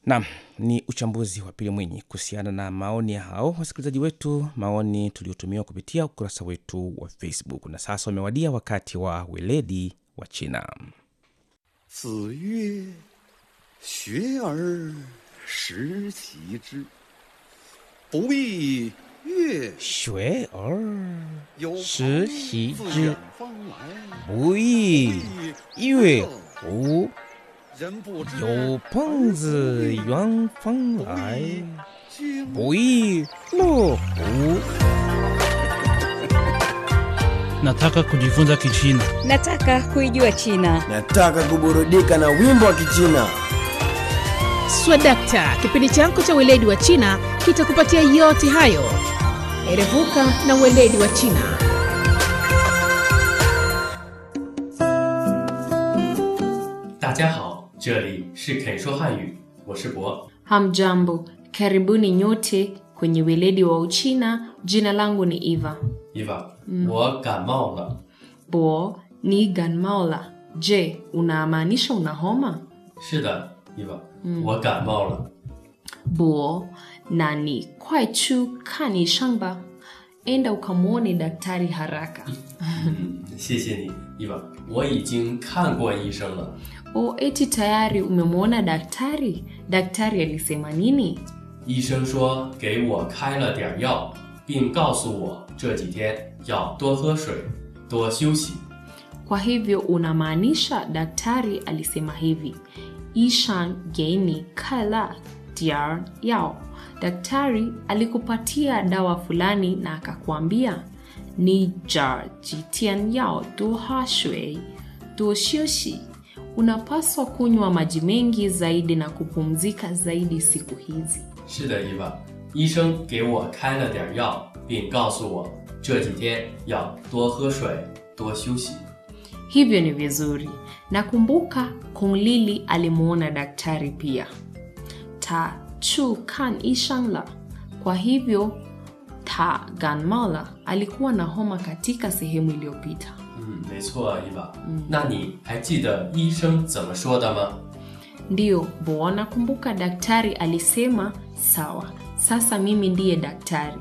Naam, ni uchambuzi wa Pili Mwinyi kuhusiana na maoni ya hao wasikilizaji wetu, maoni tuliotumiwa kupitia ukurasa wetu wa Facebook. Na sasa umewadia wakati wa weledi wa China. 子曰：“学而时齐之，不亦乐学而有时朋习自之远方来， 不亦乐乎？ 人不知有朋自远方来， 君不亦乐乎？ Nataka kujifunza Kichina. Nataka kuijua China. Nataka kuburudika na wimbo wa Kichina. Swadakta, kipindi chako cha weledi wa China kitakupatia yote hayo. Erevuka na weledi wa China. 大家好，这里是肯说汉语，我是博。 Hamjambo, karibuni nyote kwenye weledi wa Uchina. Jina langu ni Eva. 伊娃，我感冒了。 Bo ni ganmaola. Je, unamaanisha una homa? 是的，伊娃，我感冒了。 Bo na ni kwai chu kani shangba. Enda ukamwone daktari haraka. 嗯，谢谢你，伊娃，我已经看过医生了。 O, eti tayari umemwona daktari? Daktari alisema nini? 医生说给我开了点药，并告诉我这几天要多喝水，多休息。 Kwa hivyo unamaanisha daktari alisema hivi, Ishan geini kala diar yao. Daktari alikupatia dawa fulani na akakwambia ni jar jitian yao du ha shui du xiuxi. Unapaswa kunywa maji mengi zaidi na kupumzika zaidi siku hizi. 是的，伊娃，医生给我开了点药，并告诉我这几天要多喝水，多休息。 Hivyo ni vizuri. Nakumbuka Kung Lili alimuona daktari pia. Ta chu kan ishangla. Kwa hivyo Ta Ganmala alikuwa na homa katika sehemu iliyopita. 嗯，没错，伊娃。那你还记得医生怎么说的吗？ Ndiyo, Bo, nakumbuka daktari alisema sawa, sasa mimi ndiye daktari.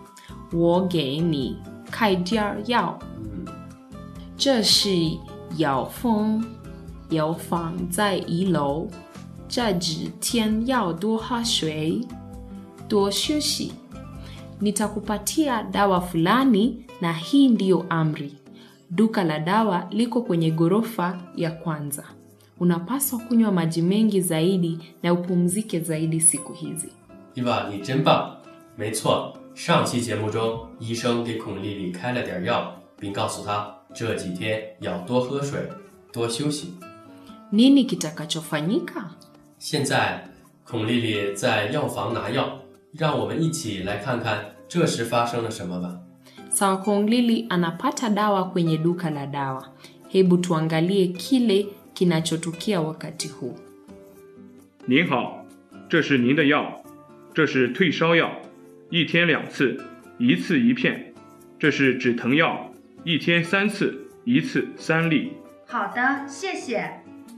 Woge ni kaidiar yao. 嗯， 这是药风，药放在一楼。这几天要多喝水，多休息。Nitakupatia dawa fulani na hii ndiyo amri. Duka la dawa liko kwenye ghorofa ya kwanza. Unapaswa kunywa maji mengi zaidi na upumzike zaidi siku hizi. 伊娃，你真棒！没错，上期节目中，医生给孔丽丽开了点药，并告诉她这几天要多喝水，多休息。 Nini kitakachofanyika? 现在，孔丽丽在药房拿药，让我们一起来看看这时发生了什么吧。 Sawa Kong Lili anapata dawa kwenye duka la dawa. Hebu tuangalie kile kinachotukia wakati huu. 您好，这是您的药，这是退烧药，一天两次，一次一片；这是止疼药，一天三次，一次三粒。 好的，谢谢。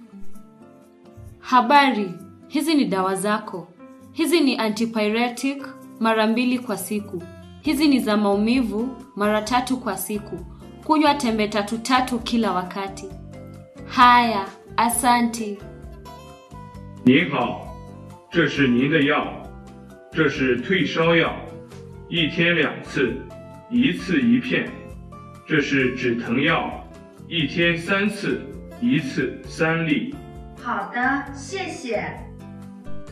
Habari, hizi ni dawa zako. Hizi ni antipyretic mara mbili kwa siku. Hizi ni za maumivu mara tatu kwa siku. Kunywa tembe tatu tatu kila wakati. Haya, asante. 您好，这是您的药，这是退烧药，一天两次，一次一片；这是止疼药，一天三次，一次三粒。 好的，谢谢。